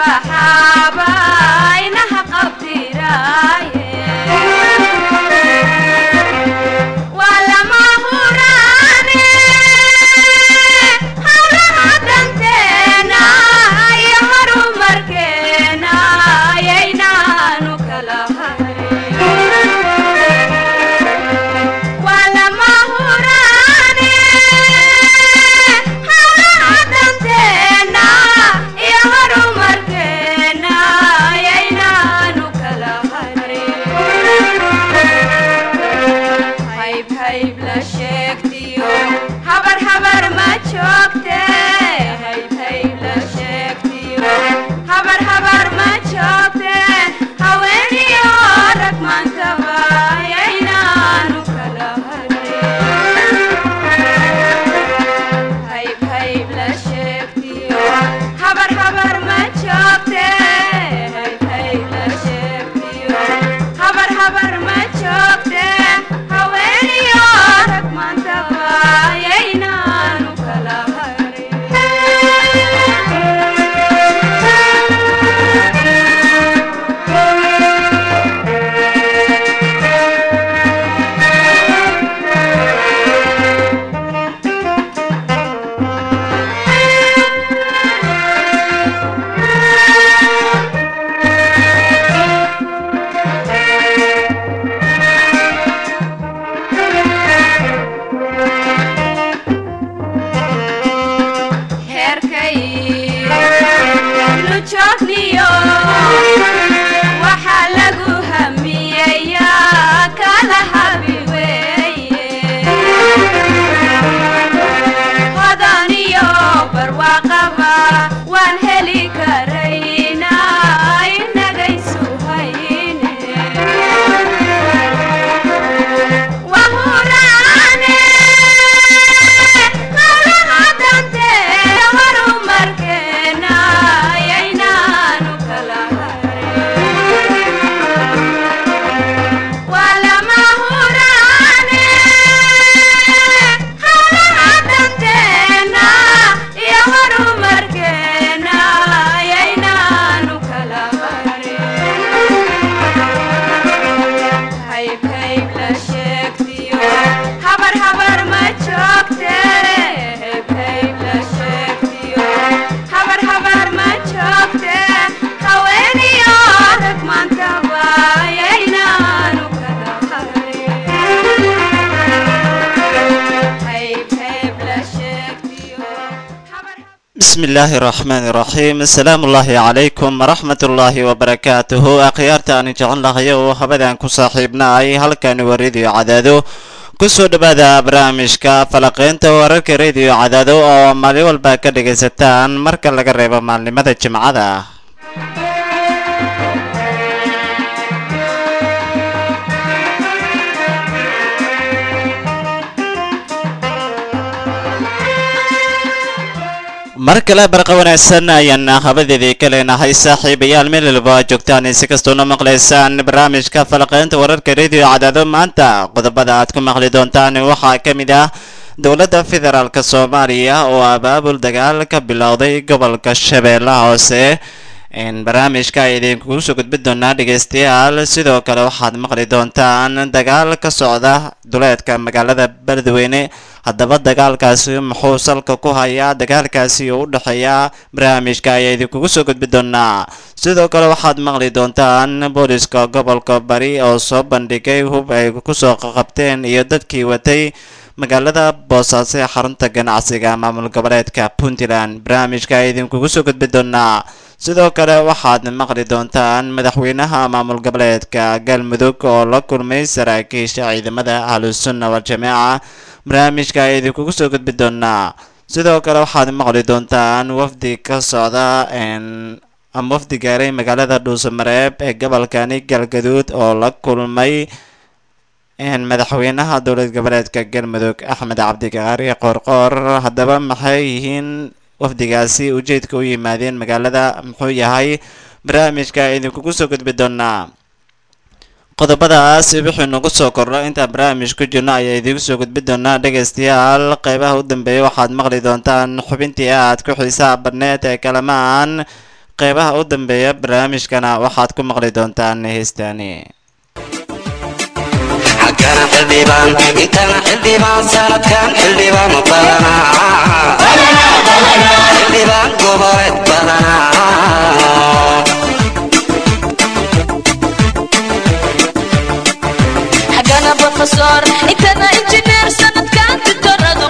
baxaaba inaha qabdiraaye waa lama huraane hawlaha danteena iyo horumarkeena ayaynaanu kala hayn waa lama huraane hawlaha danteena iyo horumarkeena ayaynaanu kala hayn hayb hayb la sheegtiyo habar habar ma joogte hayb hayb la sheegtiyo habar habar ma joogte haweeniyo rag maantaba ayaynaanu kala hayb hayb la sheegtiyo habar habar ma joogte hayb hayb la sheegtiyo habar habar ma joogte haweeniyo rag maantaba ayaynaanu kala heerkay nu joogniyo waxaa lagu hamiyeyaa kala habi weeye hodan iyo barwaaqaba waan heli karaynaa inagaysu hayne wahuraane hawlaha dante horumarkeena ayaynaanu kala waa lama huraane hawlaha danteena iyo horumarkeena ayaynaanu kala hayb hayb la sheegtiyo habar habar ma joogte hayb hayb la sheegtiyo habar habar ma joogte haweeniyo rag maantaba ayaynaanu kala hayb hayb la sheegtiyo habar bismi illaahi raxmaani raxiim asalaamu ullaahi calaykum waraxmat ullaahi wabarakaatuhu akhyaarta aan jecel lahay oo habadan ku saaxiibnaay halkani waa rediyo cadaado kusoo dhowaada barnaamijka falaqeynta wararka rediyo cadaado oo maalin walba ka dhagaysataan marka laga reebo maalnimada jimcada mar kale barqa wanaagsan ayaan habadeedii ka leenahay saaxiibayaal meel walba aad joogtaan si kastoona maqlaysaan barnaamijka falaqeynta wararka rediyo cadaado maanta qodobada aad ku maqli doontaan waxaa ka mid ah dowladda federaalk soomaaliya oo abaabul dagaal ka bilowday gobolka shabeellaha hoose barnaamijka ay idinkugu soo gudbin doonaa dhegeystayaal sidoo kale waxaad maqli doontaan dagaal ka socda duleedka magaalada beledweyne haddaba dagaalkaasi muxuu salka ku hayaa dagaalkaasi oo u dhexeeya barnaamijka ayaa idinkugu soo gudbin doonaa sidoo kale waxaad maqli doontaan booliska gobolka bari oo soo bandhigay hub ay kusoo qabteen iyo dadkii watay magaalada boosaaso ee xarunta ganacsiga maamul goboleedka puntland barnaamijka ay idinkugu soo gudbin doonaa sidoo kale waxaad maqli doontaan madaxweynaha maamul goboleedka galmudug oo la kulmay saraakiisha ciidamada ahlusunna wal-jamaaca barnaamijka ay idinkugu soo gudbi doonaa sidoo kale waxaad maqli doontaan wafdi ka socda ama wafdi gaaray magaalada dhuusamareeb ee gobolkani galgaduud oo la kulmay madaxweynaha dowlad goboleedka galmudug axmed cabdikaari qoorqoor haddaba maxay yihiin wafdigaasi ujeedka u yimaadeen magaalada muxuu yahay barnaamijka idinkugu soo gudbi doonaa qodobadaas wixii nagu soo kordho intaan barnaamij ku jirno ayaa idiinku soo gudbi doonaa dhegaystayaal qeybaha u dambeeya waxaad maqli doontaan xubintii aad ku xiisaha badneed ee kalamaan qeybaha u dambeeya barnaamijkana waxaad ku maqli doontaan heestaani xaggana xildhibaan intana xildhibaan sanadkan xildhibaan badanaa xildhibaan goboleed badanaa xagana brofesor intana injineer sanadkan tutoradu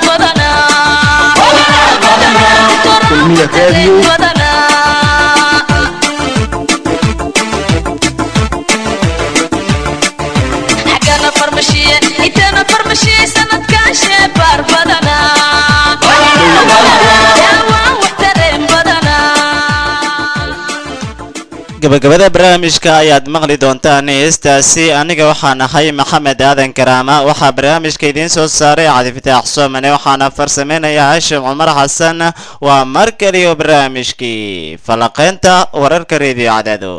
xagana farmashiye intana farmashiye sanadkan sheebaar badanaa daawaan wax tareen badanaa gabagabada barnaamijka ayaad maqli doontaan heestaasi aniga waxaan ahay maxamed aadan karaama waxaa barnaamijka idiin soo saaray cabdifitaax soomane waxaana farsameynaya hashim cumar xasan waa mar kaliyo barnaamijkii falaqeynta wararka reediyo cadaado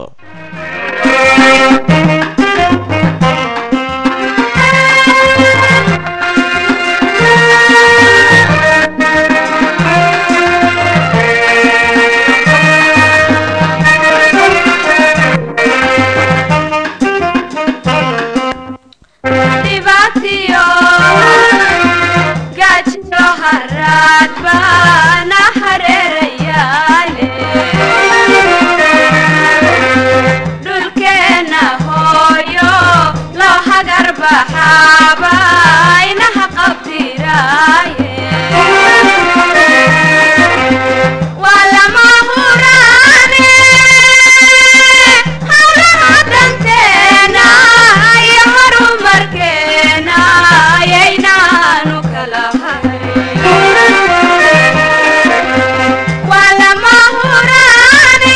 dhibaatiyo gaajiyo haraad baana hareerayaale dhulkeenna hooyo loo hagar baxaaba inaha qabdiraaye waa lama huraane hawlaha danteena iyo horumarkeena ayaynaanu kala hayn waa lama huraane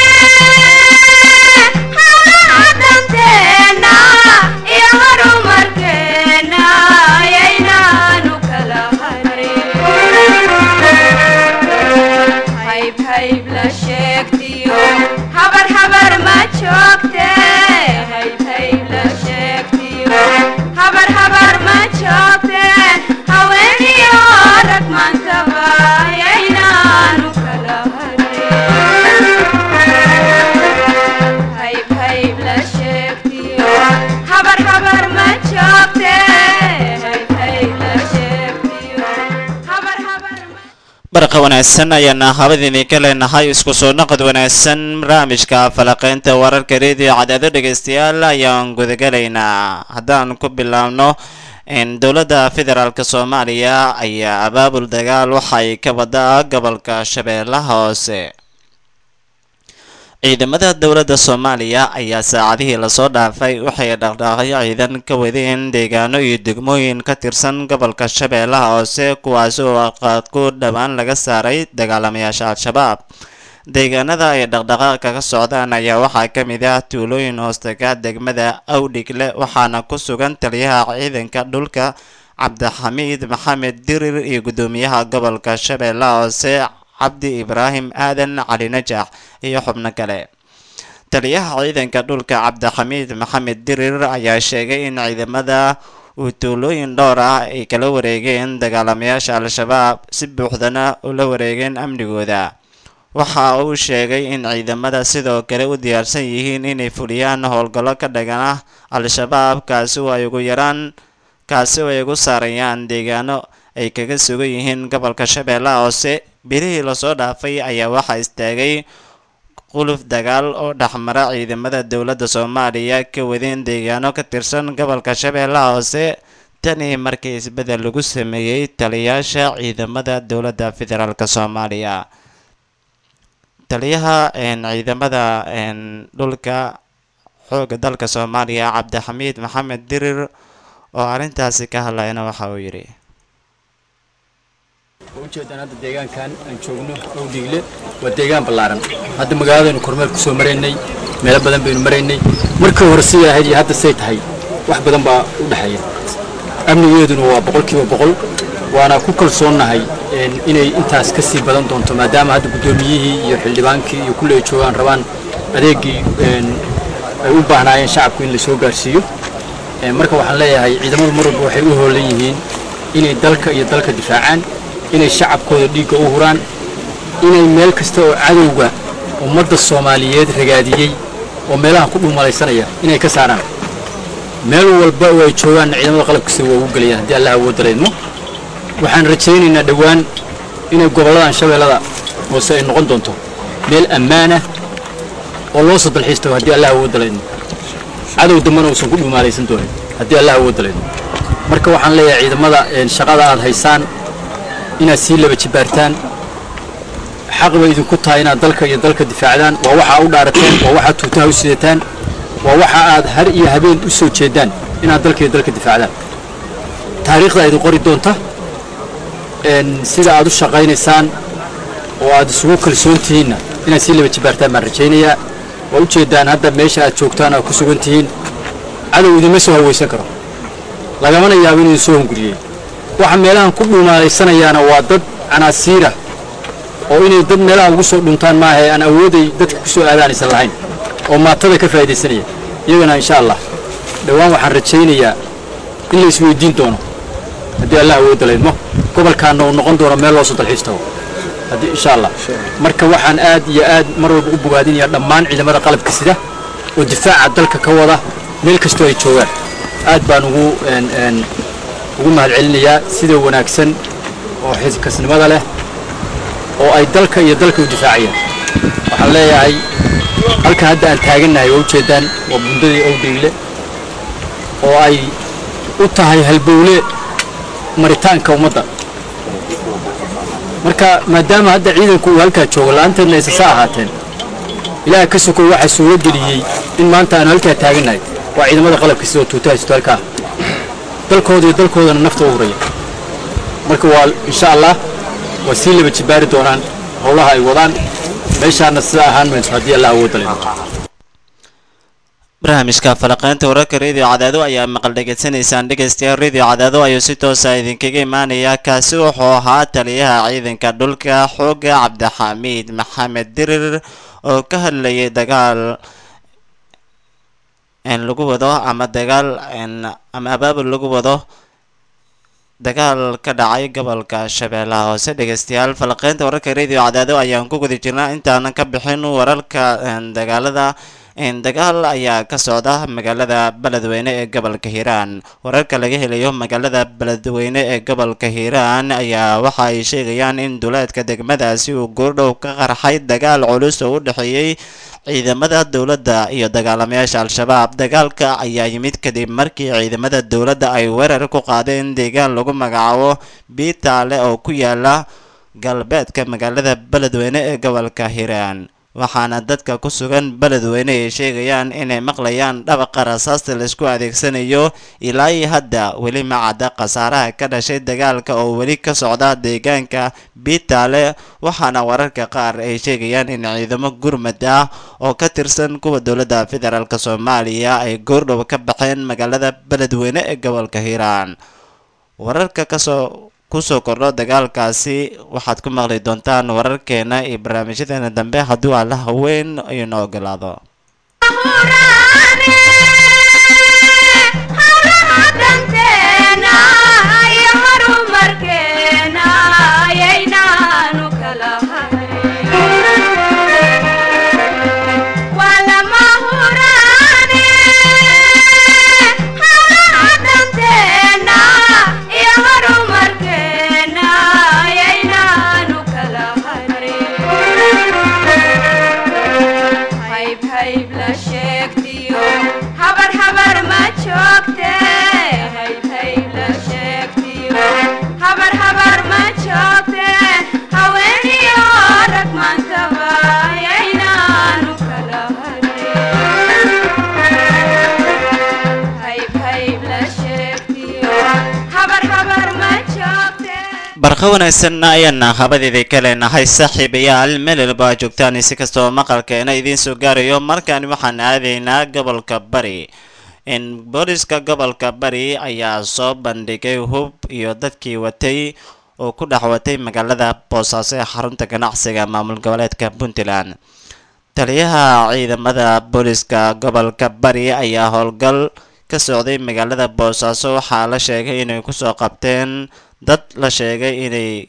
hawlaha danteena iyo horumarkeena ayaynaanu kala hayn hayb hayb la sheegtiyo habar habar ma joogte hayb hayb la sheegtiyo habar habar ma joogte haweeniyo rag maantaba ayaynaanu kala harin hayb hayb la sheegtiyo habar habar ma joogte hayb hayb la sheegtiyo habar habar ma barqa wanaagsan ayaana habadiini ka leenahay isku soo noqod wanaagsan barnaamijka falaqeynta wararka reediyo cadaado dhegeystayaal ayaan gudagalaynaa haddaan ku bilaabno in dowladda federaalk soomaaliya ayaa abaabul dagaal waxay ka wadaa gobolka shabeellaha hoose ciidamada dowladda soomaaliya ayaa saacadihii lasoo dhaafay waxay dhaqdhaaqyo ciidan ka wadeen deegaano iyo degmooyin ka tirsan gobolka shabeellaha hoose kuwaas oo qaadku dhowaan laga saaray dagaalamayaasha al-shabaab deegaanada ay dhaqdhaqaaq kaga socdaan ayaa waxaa ka mid ah tuulooyin hoostaga degmada awdhigle waxaana ku sugan taliyaha ciidanka dhulka cabdixamiid maxamed dirir iyo guddoomiyaha gobolka shabeellaha hoose cabdi ibraahim aadan cali najax iyo xubno kale taliyaha ciidanka dhulka cabdixamiid maxamed dirir ayaa sheegay in ciidamada uu tuulooyin dhowr ah ay kala wareegeen dagaalamayaasha al-shabaab si buuxdana ula wareegeen amnigooda waxa uu sheegay in ciidamada sidoo kale u diyaarsan yihiin inay fuliyaan howlgallo ka dhagan ah al-shabaab kaasi oo ay ugu yaraan kaasi oo ay ugu saarayaan deegaano ay kaga sugan yihiin gobolka shabeellaha hoose bilihii lasoo dhaafay ayaa waxaa istaagay quluf dagaal oo dhexmara ciidamada dowladda soomaaliya ka wadeen deegaano ka tirsan gobolka shabeellaha hoose tanii markii isbedel lagu sameeyey taliyaasha ciidamada dowladda federaalk soomaaliya taliyaha ciidamada dhulka xooga dalka soomaaliya cabdixamiid maxamed dirir oo arrintaasi ka hadlayna waxa uu yidhi ujeedaan hadda deegaankan aan joogno owdhiigle waa deegaan ballaaran hadda magaaladaynu kormeer ku soo maraynay meelo badan baynu maraynay markii hore siday ahayd iyo hadda say tahay wax badan baa u dhexeeya amnigeeduna waa boqolkiiba boqol waana ku kalsoonnahay inay intaas ka sii badan doonto maadaama hadda guddoomiyihii iyo xildhibaankii iyo kulle ay joogaan rabaan adeegii ay u baahnaayeen shacabku in la soo gaarsiiyo marka waxaan leeyahay ciidamadu mar walba waxay u hoolan yihiin inay dalka iyo dalka difaacaan inay shacabkooda dhiigga u huraan inay meel kasta oo cadowga ummadda soomaaliyeed ragaadiyey oo meelaha ku dhuumalaysanaya inay ka saaraan meel walba oo ay joogaanna ciidamada qalabkiisa waa ugu gelayaan haddii allah awoodda laydmo waxaan rajaynaynaa dhowaan inay gobolladan shabeellada hoose ay noqon doonto meel ammaana oo loo soo dalxiistago haddii allah awoodda laydmo cadow dambana uusan ku dhuumaalaysan doonin haddii allah awoodda laydmo marka waxaan leeyahay ciidamada een, shaqada aad haysaan inaad sii laba jibaartaan xaq bay idinku tahay inaad dalka iyo dalka difaacdaan waa waxaa u dhaarateen waa waxaad tuutaha u sidataan waa waxa aad har iyo habeen u soo jeedaan inaad dalka iyo dalka difaacdaan taariikhda idin qori doonta een, sida aad u shaqaynaysaan oo aad isugu kalsoon tihiinna inaad sii laba jibaartaan baan rajaynayaa waa u jeedaan hadda meesha aad joogtaan aad ku sugan tihiin cadow idinma soo hawaysan karo lagamana yaabo inuu soo hunguriyey waxa meelahan ku dhuumaalaysanayaana waa dad canaasiira oo inay dad meelaha ugu soo dhuntaan maahae aan awooday dadka ku soo aadaan aysan lahayn oo maatada ka faa'iidaysanaya iyagana insha allah dhowaan waxaan rajaynayaa in la isweydiin doono haddii allah awoodda laydmo gobolkaana uu noqon doono meel loo soo dalxiis tago haddii insha allah marka waxaan aad iyo aad mar walba u bogaadinayaa dhammaan ciidamada qalabka sida oo difaaca dalka ka wada meel kastoo ay joogaan aad baan ugu een, een, ugu mahadcelinayaa sida wanaagsan oo xilkasnimada leh oo ay dalka iyo dalka u difaacayaan waxaan leeyahay halka hadda aan taagannahay waa ujeedaan waa bundadii owdheyle oo ay u tahay halbowle maritaanka ummadda marka maadaama hadda ciidanku uu halkaa joogo la'aanteedna isasa ahaateen ilaaha ka sokow waxaa suuro geliyey in maanta aanu halkaa taagannahay waa ciidamada qalabka sidoo tuutaha sito halkaa dalkooda iyo dalkoodana nafta u huraya marka waa insha allah waa sii laba jibaari doonaan howlaha ay wadaan meeshaana sida ahaan mayso haddii allah awoodda leh barnaamijka falaqeynta wararka radio cadaado ayaa maqal dhegeysanaysaan dhegeystayaal radio cadaado ayuu si toosa idinkaga imaanaya kaasi wuxuu ahaa taliyaha ciidanka dhulka xooga cabdixamiid maxamed dirir oo ka hadlayay dagaal in lagu wado ama dagaal in ama abaabul lagu wado dagaal ka dhacay gobolka shabeellaha hoose dhegeystayaal falaqeynta wararka radio cadaado ayaan ku guda jirnaa intaanan ka bixin wararka een, dagaalada een, dagaal ayaa ka socda magaalada beledweyne ee gobolka hiiraan wararka laga helayo magaalada beledweyne ee gobolka hiiraan ayaa waxa ay sheegayaan in duleedka degmadaasi uu goordhow ka qarxay dagaal culus oo u dhexeeyey ciidamada dowladda iyo dagaalamayaasha al-shabaab dagaalka ayaa yimid kadib markii ciidamada dowladda ay weerar ku qaadeen deegaan lagu magacaabo biitaale oo ku yaala galbeedka magaalada beledweyne ee gobolka hiiraan waxaana dadka ku sugan beledweyne ay sheegayaan inay maqlayaan dhabaqa rasaasta laisku adeegsanayo ilaa iyo hadda weli ma cadda khasaaraha ka dhashay dagaalka oo weli ka socda deegaanka biitaale waxaana wararka qaar ay sheegayaan in ciidamo gurmad ah oo ka tirsan kuwa dowladda federaalk soomaaliya ay goordhow ka baxeen magaalada beledweyne ee gobolka hiiraan wararka kasoo kusoo kordho dagaalkaasi waxaad ku maqli doontaan wararkeena iyo barnaamijyadeena dambe hadduu alla haween inoo ogolaado hayb hayb la sheegtiyo habar habar ma joogte hayb hayb la sheegtiyo habar habar ma joogte haweeniyo rag maantaba yaynaanu kala harin hayb hayb la sheegtiyo habar habar ma joogte barqa wanaagsan ayaana habadeedii ka leenahay saaxiibayaal melelba joogtaan si kastoo maqalkeena idiin soo gaarayo markaan waxaan aadaynaa gobolka bari in booliska gobolka bari ayaa soo bandhigay hub iyo dadkii watay oo ku dhex watay magaalada boosaaso ee xarunta ganacsiga maamul goboleedka puntland taliyaha ciidamada booliska gobolka bari ayaa howlgal ka socday magaalada boosaaso waxaa la sheegay inay kusoo qabteen dad la sheegay inay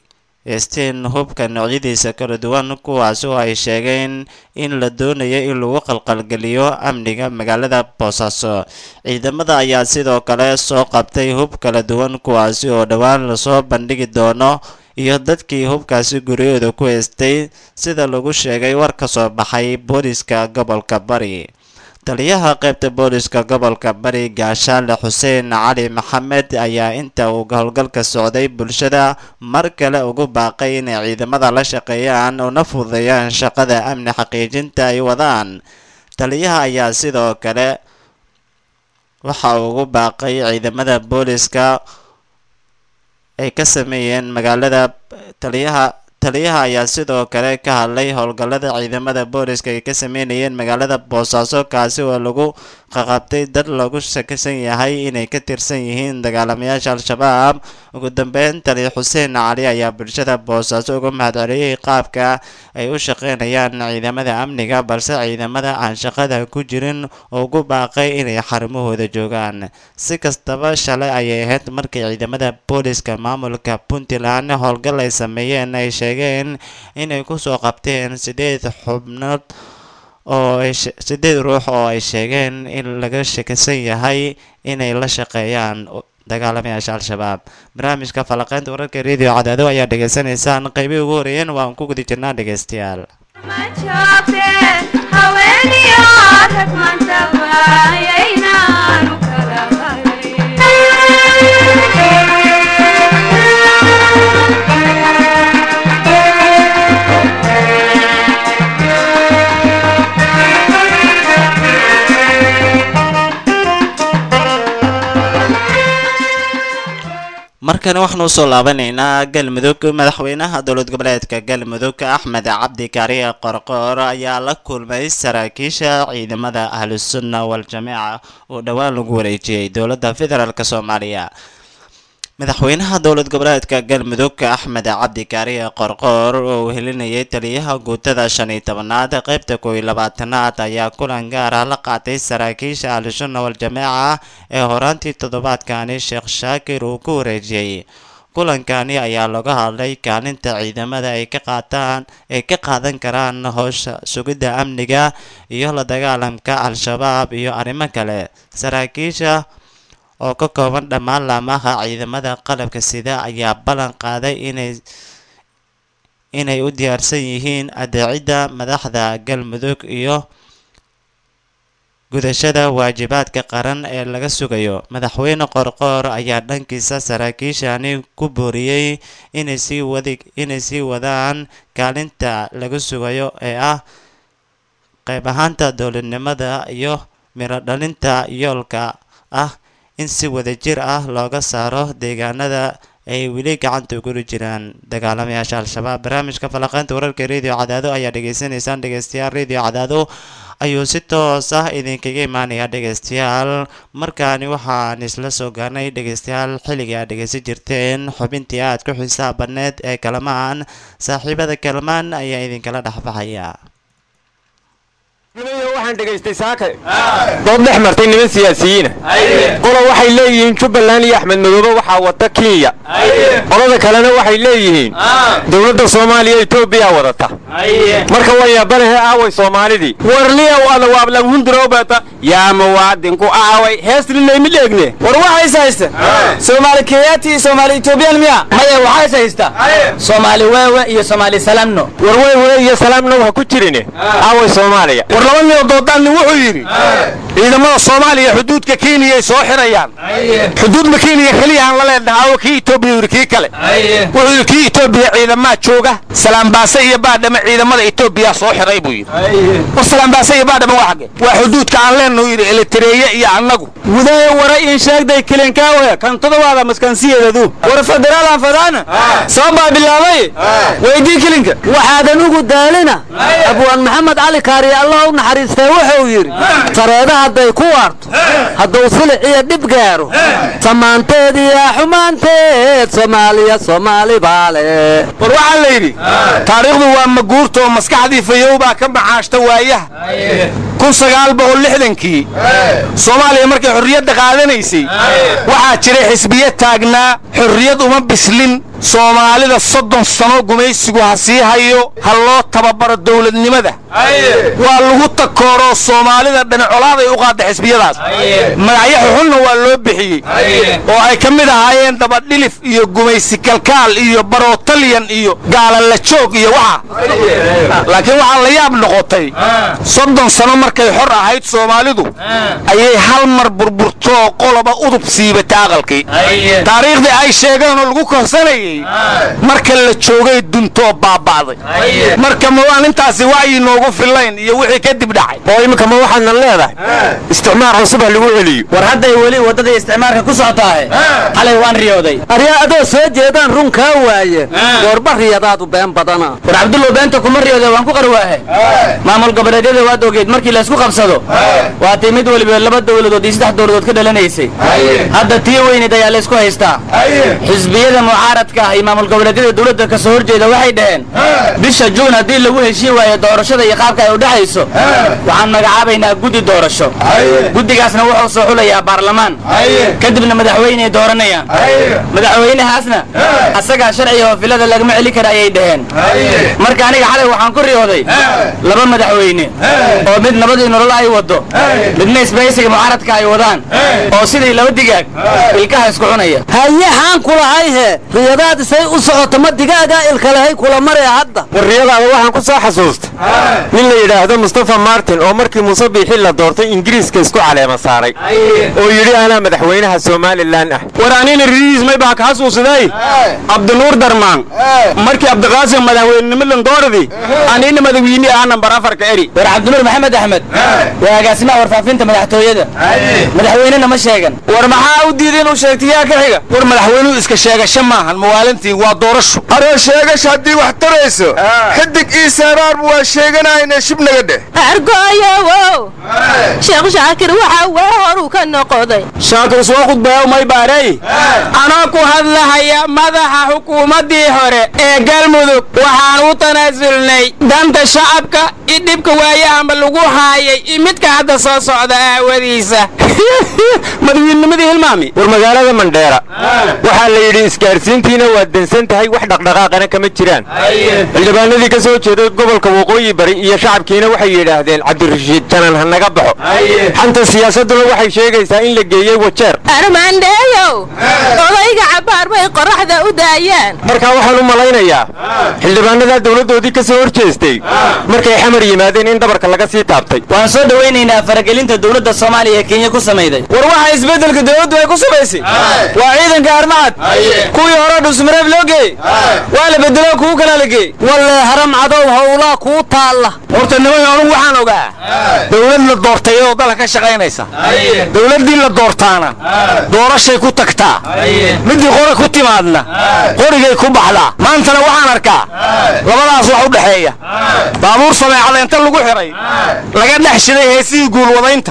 eesteen hubka noocyadiisa kala duwan kuwaas oo ay sheegeen in la doonayo in lagu qalqalgeliyo amniga magaalada boosaaso ciidamada ayaa sidoo kale soo qabtay hub kala duwan kuwaasi oo dhowaan lasoo bandhigi doono iyo dadkii hubkaasi guryahooda ku heystay sida lagu sheegay war ka soo baxay booliska gobolka bari taliyaha qaybta booliska gobolka bari gaashaale xuseen cali maxamed ayaa inta uu howlgalka socday bulshada mar kale ugu baaqay inay ciidamada la shaqeeyaan una fududeeyaan shaqada amni xaqiijinta ay wadaan taliyaha ayaa sidoo kale waxa uu ugu baaqay ciidamada booliska ay ka sameeyeen magaalada taliyaha taliyaha ayaa sidoo kale ka hadlay howlgallada ciidamada booliska ay ka sameynayeen magaalada boosaaso kaasi oo lagu qaqabtay dad lagu shakisan yahay inay ka tirsan yihiin dagaalamayaasha al-shabaab ugu dambeyn taliya xuseen cali ayaa bulshada boosaaso uga mahadceliyey qaabka ay u shaqeynayaan ciidamada amniga balse ciidamada aan shaqada ku jirin ugu baaqay inay xarumahooda joogaan si kastaba shalay ayay ahayd markii ciidamada booliska maamulka puntland howlgal ay sameeyeen ay sheegeen inay kusoo qabteen sideed xubnood oo ay sideed ruux oo ay sheegeen in laga shakisan yahay inay la shaqeeyaan dagaalamayaasha al-shabaab barnaamijka falaqeynta wararka radio cadaado ayaa dhegaysanaysaan qaybihii ugu horeeyeen waan ku guda jirnaa dhegaystayaal ma joogte haweeniyo rag maantaba ayaynaanu kala markana waxaanu usoo laabanaynaa galmudug madaxweynaha dowlad goboleedka galmudug axmed cabdi kaariye qorqoor ayaa la kulmay saraakiisha ciidamada ahlusunna wal-jameeca oo dhowaan lagu wareejiyey dowladda federaalk soomaaliya madaxweynaha dowlad goboleedka galmudug axmed cabdi kaariye qorqoor oo uu helinayay taliyaha guutada shan iyo tobanaad qaybta koob iyo labaatanaad ayaa kulan gaar ah la qaatay saraakiisha ahlusunna wal-jameeca ee horaantii toddobaadkani sheekh shaakir uu ku wareejiyey kulankani ayaa laga hadlay kaalinta ciidamada ay ka qaataan ay ka qaadan karaan howsha sugidda amniga iyo la dagaalamka al-shabaab iyo arrimo kale saraakiisha oo ka kooban dhammaan laamaha ciidamada qalabka sida ayaa ballan qaaday inay inay u diyaarsan yihiin adeecidda madaxda galmudug iyo gudashada waajibaadka qaran ee laga sugayo madaxweyne qorqoor ayaa dhankiisa saraakiishani ku booriyey inay sii wadi inay sii wadaan kaalinta laga sugayo ee ah qayb ahaanta dowladnimada iyo miro dhalinta yoolka ah in si wadajir ah looga saaro deegaanada ay weli gacanta ugu jiraan dagaalamayaasha al-shabaab barnaamijka falaqeynta wararka radio cadaado ayaa dhegaysanaysaan dhegeystayaal radio cadaado ayuu si toos ah idinkaga imaanaya dhegeystayaal markaani waxaan isla soo gaarnay dhegeystayaal xilligii aad dhegeysan jirteen xubintii aad ku xisaabaneed ee kalamaan saaxiibada kalamaan ayaa idinkala dhexbaxaya waxaan dhegaystay saaka dood dhex martay niman siyaasiyiina qola waxay leeyihiin jubbaland iyo axmed madoobe waxaa wata kenya qolada kalena waxay leeyihiin dowladda soomaaliya etoobiya wadata marka wayaabanahe aaway soomaalidii warliyow ada waablanghundirowbata yaa muwaadinku aaway heeslilaymi dheegne war waxaa is haysta soomaali keyaati iyo soomaali etoobiyaan miya maya waxaa is haysta soomaali weewe iyo soomaali salamno war weywey iyo salaamna waxa ku jirine aaway soomaaliya war laba nin oo doodaanni wuxuu yidhi ciidamada soomaaliya xuduudka kenyay soo xirayaan xuduudma kenya keliya aan la leenahay awo kii etoobiya yidhi kii kale wuxuu yidhi kii etoobiya ciidamaa jooga salaambaase iyo baadhama ciidamada etoobiya soo xiray buu yidhi war salaambaase iyo baadhama waa xagge waa xuduudka aan leenahu yidhi elitareeye iyo annagu wudaya wara in sheegday kilinkaawe kan todobaada maskansiyeedadu war federaalan fadaana soo baa bilaabay weydii kilinka waxaadan ugu daalina abwaan maxamed cali kaariye allah u naxariistee wuxuu yidhi sareeda hadday ku waarto hadduu silic iyo dhib gaaro samaanteed iyo xumaanteed soomaaliya soomaali baale war waxaa la yidhi taariikhdu waa maguurta oo maskaxdii fayow baa ka macaashta waayaha kun sagaal boqol lixdankii soomaaliya markay xorriyadda qaadanaysay waxaa jiray xisbiya taagnaa xorriyad uma bislin soomaalida soddon sano gumaysigu ha sii hayo ha loo tababaro dowladnimada waa lagu takooroo soomaalida dhincolaaday u qaada xisbiyadaas magacyo xuxunna waa loo bixiyey oo ay ka mid ahaayeen dabadhilif iyo gumaysi kalkaal iyo barootalyan iyo gaalala joog iyo waxa laakiin waxaa la yaab noqotay soddon sano markay xor ahayd soomaalidu ayay hal mar burburtoo qoloba udub siibata aqalkii taariikhdii ay sheegeen oo lagu korsanayey marka la joogay duntoo baaba'day marka ma waan intaasi wacyi noogu fillayn iyo wixii kadib dhacay oo iminka ma waxaadna leedahay isticmaar cusub ha lagu celiyo war hadday weli waddadii isticmaalka ku socotaahe xalay waan riyooday aryaa adoo soo jeedaan run kaa waaye goorba riyadaadu been badana war cabdullow beenta kuma riyooday waan ku qarwaahe maamul goboleedyada waad ogeed markii laysku qabsado waa tii mid weliba laba dowladood iyo saddex dowladood ka dhalanaysay hadda tii weyneed ayaa laysku haystaa xisbiyada mucaaradka ah iyo maamul goboleedyada dowladda ka soo horjeeda waxay dhaheen bisha juun haddii lagu heshiin waayo doorashada iyo qaabka ay u dhexayso waxaan magacaabaynaa guddi doorasho guddigaasna wuxuu soo xulayaa baarlamaan kadibna madaxweyney dooranayaan madaxweynahaasna asagaa sharciga oo filada lagama celi kara ayay dhaheen marka aniga xalay waxaan ku riyooday laba madaxweyne oo mid nabadii nolol ay wado midna isbaysiga mucaaradka ay wadaan oo sidii laba digaag ilkaha isku cunaya haye xaan kulahay he riyadaad isay u socoto ma digaagaa ilkalehay kula maree hadda warriyadaada waxaan ku soo xasuustay nin la yidhaahdo mustafa martin oo markii muuse biixi la doortay ingiriiska isku caleema saaray oo yidhi anaa madaxweynaha somalilan ah war anina ridiis may baa ka xasuusaday cabdinuur darmaan markii cabdiqaasim madaxweynenimo landoordi anina madaxweyne ah nambar afarka eri war cabdinuur maxamed axmed waa agaasimaha warfaafinta madaxtooyada madaxweynena ma sheegan war maxaa u diiday inuu sheegtay yaa ka xiga war madaxweynuhu iska sheegasho maahan mawaalintii waa doorasho aroo sheegash haddii wax tarayso xidig ii saaraarbu waa sheeganayna shibnaga dheh argooyowow sheekh shaakir waxaa waa horuu ka noqoday shaakir soo khudbeeyo may baarey anoo ku hadlahaya madaxa xukuumaddii hore ee galmudug waxaan u tanaasulnay danta shacabka i dhibka waayahanba lagu haayay i midka hadda soo socda aawadiisa madaxweynenimadii hilmaami war magaalada mandheera waxaa la yidhi isgaarsiintiina waa dansan tahay wax dhaqdhaqaaqana kama jiraan xildhibaanadii ka soo jeeday gobolka waqooyi bari iyo shacabkiina waxay yidhaahdeen cabdirashiid janan ha naga baxo xanta siyaasadduna waxay sheegaysaa in la geeyey wajeer armaandheeyow odayga cabbaar bay qorraxda u daayaan markaa waxaan u malaynayaa xildhibaanadaa dowladdoodii ka soo hor jeestay markay xamar yimaadeen in dhabarka laga sii taabtay waan soo dhowaynaynaa faragelinta dowladda soomaaliya ee kenya ku samayday war waxa isbeddelka dowladdu ay ku samaysay waa ciidanka armacad kuwii hore dhusmareeb loo geeyey waa la bedelo kuwu kalaa la geeyey wallee haram cadow howlaa kuu taalla horta niman anugu waxaan ogaa dowlad la doortay oo dalka ka shaqaynaysa dowladdii la doortaana doorashay ku tagtaa midii qori ku timaadna qorigay ku baxdaa maantana waxaan arkaa labadaas wax u dhexeeya baabuur sameecada inta lagu xiray laga dhex shiday heesihii guulwadaynta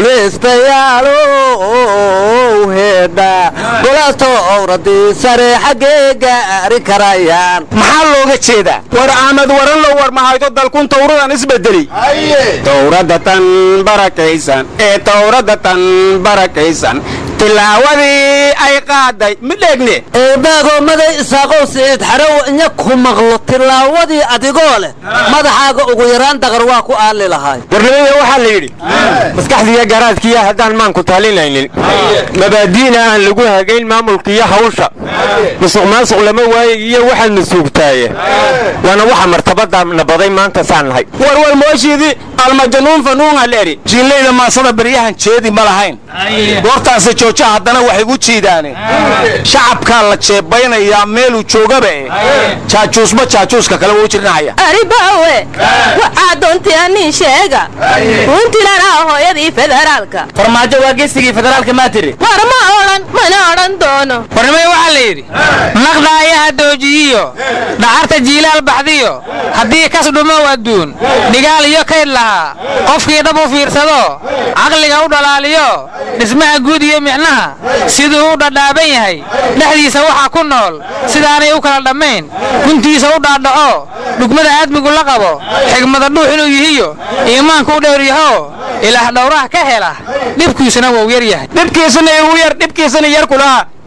guulaystayaalow heedha golato owradii sare xaggee gaari karayaan maxaa looga jeedaa war ahmed waranlow war mahayto dalkun tawradan isbedeli towrada tan barakaysan ee towrada tan barakaysan tilaawadii ay qaaday midheegne eebaagoomaday isaaqow siciid xarow inya ku maqlo tilaawadii adigoo leh madaxaaga ugu yaraan daqar waa ku aali lahaay warnimada waxaa la yidhi maskaxdiiyo garaadkiiya haddaan maanku talinaynin mabaadi'na aan lagu hagayn maamulkiiyo hawsha musuq maasuq lama waaye iyo waxaad masuugtaaye waana waxa martabada nabaday maanta saan nahay warwar mooshiidii almajanuun fanuun aleri jiillayda maasada baryahan jeedi ma lahayn goortaase jooja haddana waxay u jiidaane shacabkaa la jeebaynayaa meeluu joogaba e jaajuusba jaajuuska kale wuu jirnahaya aribaawe waxaa doontii anii sheega puntland ah hooyadii federaalka farmaajo waa geesigii federaalka maa tiri war ma odhan mana odhan doono warnimada waxaa la yidhi naqdaayaha doojiyiyo dhacarta jiilaal baxdiyo haddii kas dhumow adduun dhigaal iyo kayd lahaa qofkii dhab u fiirsado caqliga u dhalaaliyo dhismaha guud iyo micnaha siduu u dhadhaaban yahay dhexdiisa waxaa ku nool sidaanay u kala dhammayn guntiisa u dhaadhaco dhugmada aadmigu la qabo xigmada dhuux inuu yihiyo iimaanku u dhowr yaho ilaah dhowraha ka hela dhibkiisuna wuu yar yahay dhibkiisana igu yar dhibkiisana yar kulaha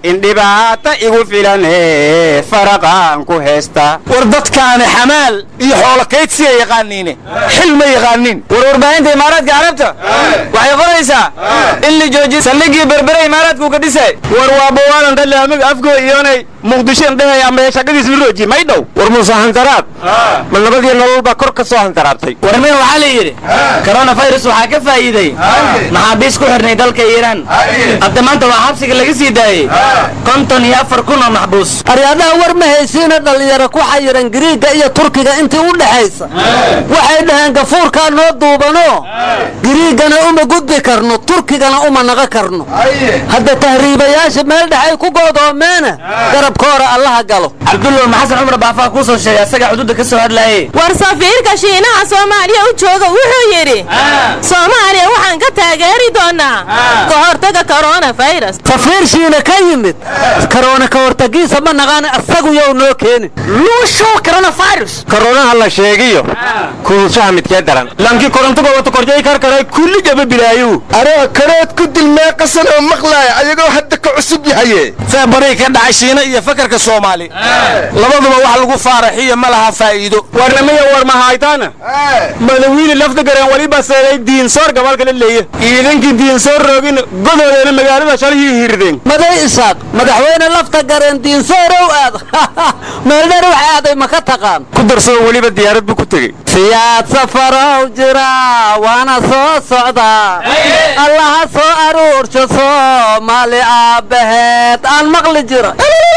in dhibaata igu filane faraqaan ku heesta war dadkaani xamaal iyo xoolo kaydsiya yaqaaniine xil ma yaqaanin war warbaahinta imaaraadka carabta waxay qoraysaa in la joojiyo saldhiggii berbere imaaraadku ka dhisay war waa bawaalan dhalaamig afgo iyonay muqdishoen dhehaya ama shaqadiis mirooji may dhow war muuse hantaraad ma nabadii nolol baa kor ka soo hantaraabtay warmin waxaa la yidhi koronafirus waxaa ka faa'iiday maxaabiis ku xidhnay dalka iiraan hadda maanta waa xabsiga laga sii daayey konton iyo afar kun oo maxbuus aryaadaha war ma haysiina dhallinyaro ku xayiran giriigga iyo turkiga intii u dhexaysa waxay dhaheen gafuurkaa noo duubanoo giriiggana uma gudbi karno turkigana uma naqa karno hadda tahriibayaasha meel dhexay ku go'doomeena garabkoora allaha galo cabdulla maxasan cumar baafaa kuu soo sheegay asagaa xuduudda ka soo hadlaayey war safiirka shiinaha soomaaliya u jooga wuxuu yidhi soomaaliya waxaan ka taageeri doonaa ka hortaga koronafirus safiir shiina ka yimid karoona ka hortagiisa ma naqaan asagu yow noo keenin luusho coronavirus koronaha la sheegiyo kuulshaha midkee daran lankii korontuga wata korjay karkaray kulli jaba bilaayu aroo karood ku dilmee qasan oo maqlaaya ayagoo hadda ka cusub yahaye feebaray ka dhacay shiina iyo fakarka soomaali labaduba wax lagu faaraxiyo ma laha faa'iido warnamaya war mahaytaana madawiine lafta gareen waliba seeday diinsoor gabalka la leeye ciidankii diinsoor roogin godoodeena magaalada shalihii hirdeen maday isaaq madaxweyne lafta gareen diinsoorow aad meeldheer wax aaday ma ka taqaan ku darsoo weliba diyaarad buu ku tegey siyaad safarow jira waana soo socdaa allaha soo aruursho soomaali aabbaheed aan maqli jira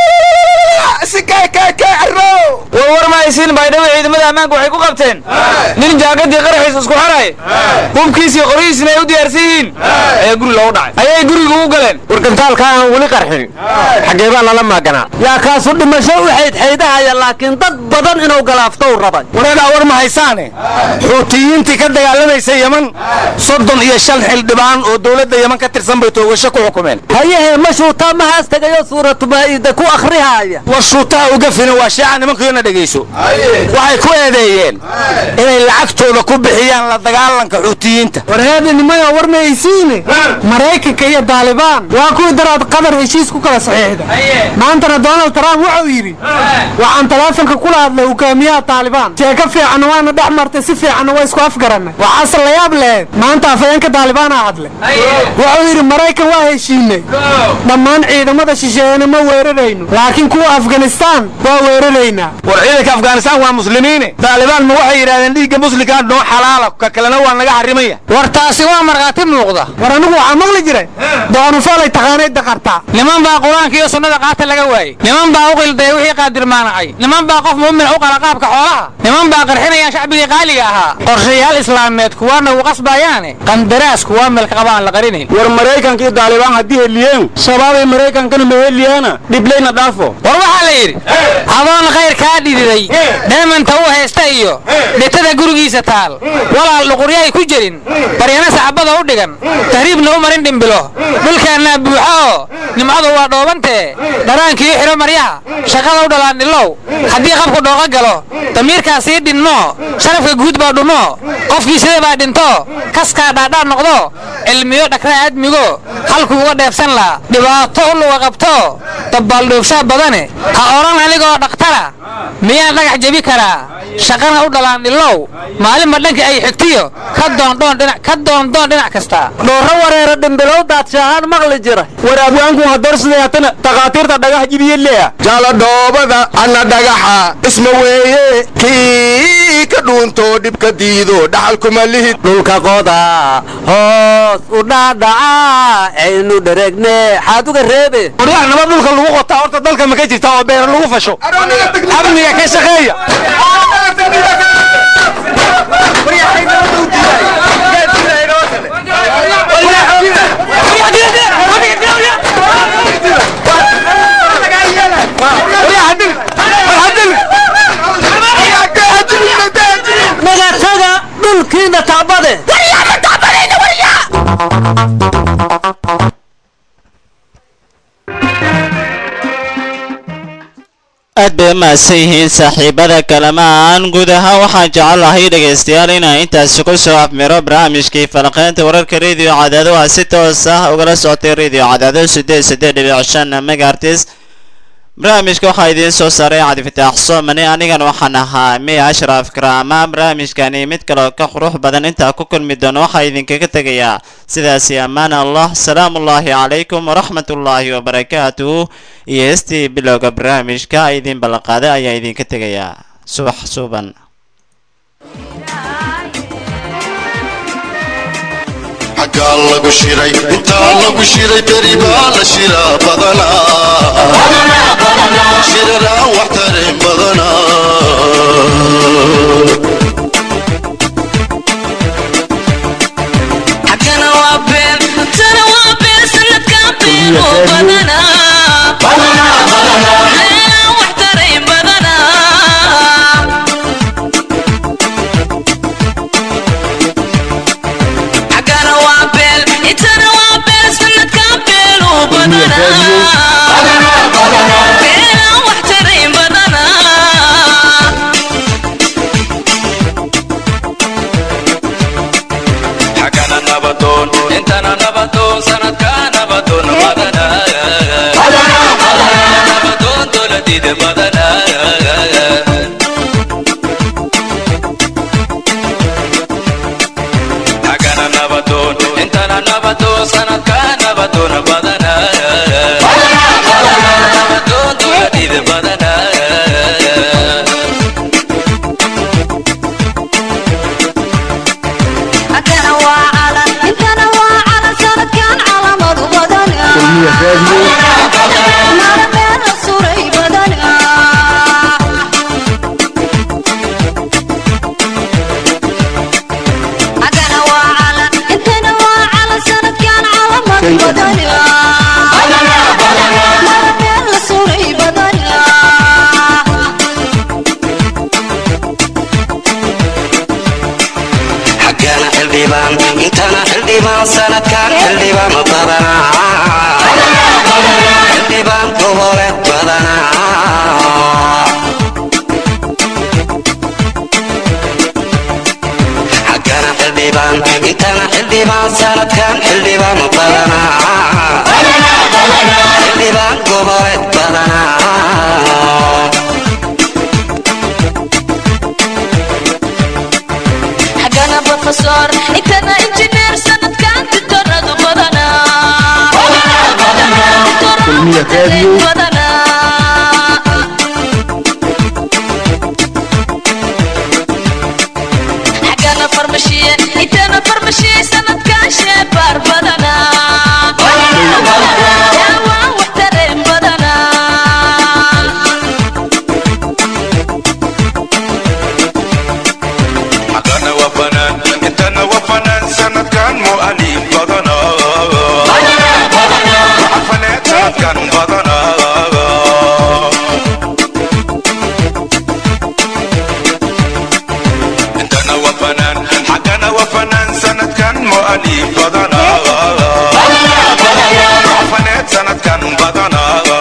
war war ma haysiin baydhabo ciidamada ammaanka waxay ku qabteen nin jaakadii qaraxiis isku xaray hubkiisii qoryihiisina ay u diyaarsan yihiin ayaa guri loogu dhacay ayay guriga u galeen wargantaalka aan weli qarxin xaggee baa lala maaganaa yaa kaasu dhimasho u xaydxaydahaya laakiin dad badan inuu galaaftow rabay wareedhaa war ma haysaane xuutiyiintii ka dagaalamaysa yeman soddon iyo shan xildhibaan oo dowladda yeman ka tirsan bay toogasho ku xukumeen hayahee ma shuutaa mahaas tegayo suuratu maa'iida ku akhrihaaya war shuutaha uga filan waa sheeca nimankiina dhegayso waxay ku eedeeyeen inay lacagtooda ku bixiyaan la dagaalanka xuutiyiinta warheedinimada war ma haysiine maraykanka iyo daalibaan waa kuwii daraad qatar heshiis ku kala saxiixda maantana donald trump wuxuu yidhi waxaan taleefonka kula hadlay hogaamiyaha taalibaan sheeko fiicanna waana dhex martay si fiicanna waa isku afgarannay waxaase la yaab lehed maanta afayeenka daalibaanaa hadlay wuxuu yidhi maraykan waa heshiinay dhammaan ciidamada shisheeyana ma weerarayno laakiin kuwa afganistaan waa weeraraynaa war ciidanka afghanistaan waa muslimiine daalibaan ma waxay yidhahdeen dhiigga muslimkaa noo xalaala ka kalena waa naga xarimaya war taasi waa markhaati muuqda war anigu waxaa maqli jiray doonufaalay taqaanay daqartaa niman baa qur-aanka iyo sunnada qaata laga waayey niman baa u qildaya wixii qaadirmaanacay niman baa qof muumin u qala qaabka xoolaha niman baa qarxinaya shacbigii qaaliga ahaa qorshayaal islaameed kuwaana u qasbayaane qandaraas kuwaa meelka qaba aan la qarinayn war maraykanka iyo daalibaan haddii heliyeen shabaabay maraykankana ma heliyaana dhiblayna dhaafo war waxaa la yidhi adoon khayr kaa dhididay dheemanta u haysta iyo dhitada gurigiisa taal walaal dhuquryahay ku jirin baryana sacbada u dhigan tahriibna u marin dhimbilo dhulkaannaa buuxa oo nimcadu waa dhoobantee dharaankii u xidho maryaha shaqada u dhalaandhilow haddii qabku dhooqa galo damiirkaa sii dhinmo sharafka guud baa dhumo qofkii sida baa dhinto kaskaa dhaadhaa noqdo cilmiyo dhakraa aadmigo halkuu uga dheefsan laha dhibaato u luga qabto dabbaaldhoobshaa badane ha odhan anigoo dhakhtara miyaan dhagax jebi karaa shaqana u dhalaandhilow maalinba dhanka ay xigtiyo ka doondhoon dhinac ka doondoon dhinac kasta dhoorro wareera dhimbilowdaad shaahaan maqli jira war abwaanku hadoorsidayaatana takhaatiirta dhagax jibiye leeya jaala dhoobada anna dhagaxa isma weeye kii ka dhuuntoo dhibka diido dhaxalkuma lihid dhulka qoda hoos u dhaadhaca aynu dhereegne xaad uga reebe waryaha nabad dhulka lagu qotaa horta dalka ma ka jirta oo beera lagu fasho amniga ka shaqeeya nagataga dhulkiina tacbade aad bay bay u mahadsan yihiin saaxiibada kalamaan guud ahaan waxaan jecelahay dhegaystayaal inaan intaasi ku soo afmiro barnaamijkii falaqeynta wararka rediyo cadaado ah si toos ah ugala socotay rediyo cadaado sideed sideed dhibic shan megaartis barnaamijka waxaa idiin soo saaray cabdifataax soomane anigan waxaan ahaa miya ashraf karaama barnaamijkani mid kaleo ka qurux badan intaa ku kulmi doono waxaa idinkaga tegayaa sidaasi ammaan allah salaamu ullaahi calaykum waraxmat ullaahi wabarakaatuhu iyo heestii bilowga barnaamijka idin ballanqaaday ayaa idinka tegayaa subax suuban xaggaa lagu shiray intaa lagu shiray beri baa la shiraa badanaa shiraraan wax tarin badanaa xagana waa been tana waa been sanadkan been oo badanaa Meelaan wax taray badanaa xagana waa been intana waa been sanadkan been oo badanaa Meelaan wax taray badanaa xagana nabadoon intana nabadoon sanadka nabadoon badanaa nabadoon dowladida badanaa xagana nabadoon intana nabadoon sanadka nabadoon badanaa nabadoon dowladida badanaa Agana waa calan, intana waa calan, sanadkan calamadu badana. Mara meel la suray badana. Agana waa calan, intana waa calan, sanadkan calamadu badana. Mara meel la suray badana. xaggana xildhibaan intana xildhibaan sanadkan xildhibaan badanaa xildhibaan gobole badanaa xaggana xildhibaan intana xildhibaan sanadkan xildhibaan badanaa xildhibaan gobole badanaa xagana profesor intana injineer sanadkan tutoradu badana badana xagana farmashiye intana farmashiye sanadkan sheebaar badana yaawaan wax tareen badana xagana waa fanaan intana waa fanaan sanadkan mu'alif badana xafaneed sanadkan badana intana waa fanaan xagana waa fanaan sanadkan mu'alif badana xafaneed sanadkan badana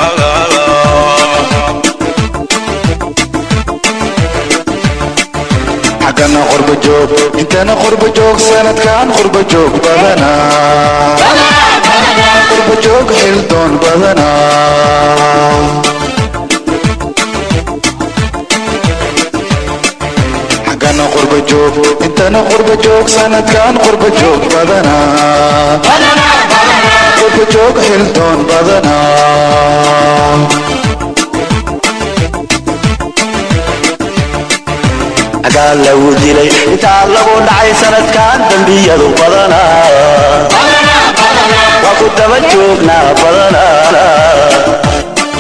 xaggana qurba joog intana qurba joog sanadkan qurba joog badanaa qurba joog xildoon badanaa xaggana qurba joog intana qurba joog sanadkan qurba joog badanaa qurba joog xildoon badanaa agaa lagu dilay intaa lagu dhacay sanadkan dembiyadu badanaa waa ku daba joognaa badanaa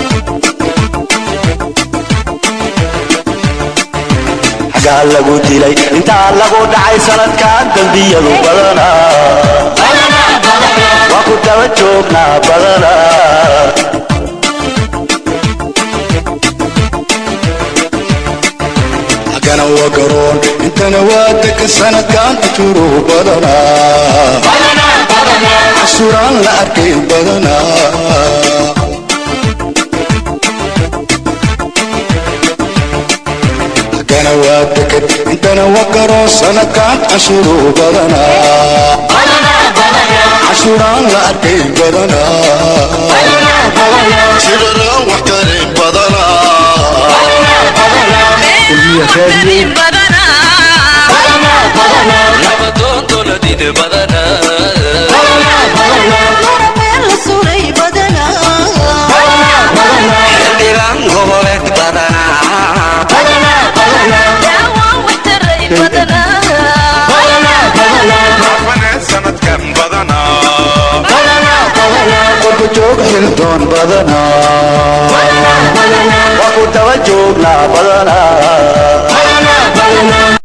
agaa lagu dilay intaa lagu dhacay sanadkan dembiyadu badanaa waa ku daba joognaa badanaa xaggana waa garoon intana waa degan sanadkan ajuruhu badanaa casuraan la arkay badanaa waa deked intana waa garoon sanadkan cashuuruu badanaa cashuuraan la arkay badanaa shiraraan wax karin badanaa xildhibaan goboleed sanadkan badanaa qolku joog xildoon badanaa waa ku daba joognaa badanaa